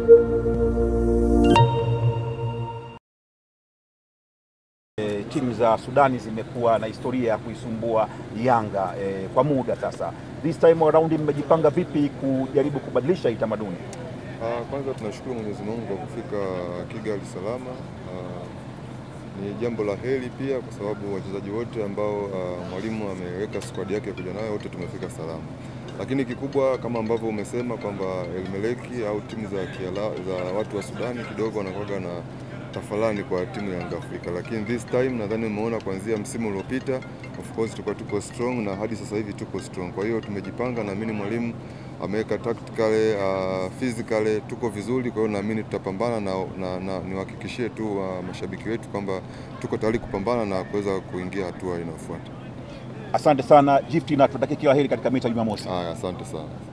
E, timu za Sudani zimekuwa na historia ya kuisumbua Yanga e, kwa muda sasa. This time around mmejipanga vipi kujaribu kubadilisha hii tamaduni? Ah, kwanza tunashukuru Mwenyezi Mungu kwa kufika Kigali salama. Ah, ni jambo la heri pia kwa sababu wachezaji wote ambao ah, mwalimu ameweka squad yake ya kuja nayo wote tumefika salama, lakini kikubwa kama ambavyo umesema kwamba Elmeleki au timu za, kiala, za watu wa Sudani kidogo wanakuwaga na tafalani kwa timu ya Yanga Afrika, lakini this time nadhani umeona kuanzia msimu uliopita of course tulikuwa tuko strong na hadi sasa hivi tuko strong. Kwa hiyo tumejipanga, naamini mwalimu ameweka tactically, uh, physically tuko vizuri. Kwa hiyo naamini tutapambana na, na, na niwahakikishie tu uh, mashabiki wetu kwamba tuko tayari kupambana na kuweza kuingia hatua inayofuata. Asante sana Gift na tunatakia kila heri katika mechi ya Jumamosi. Haya, asante sana.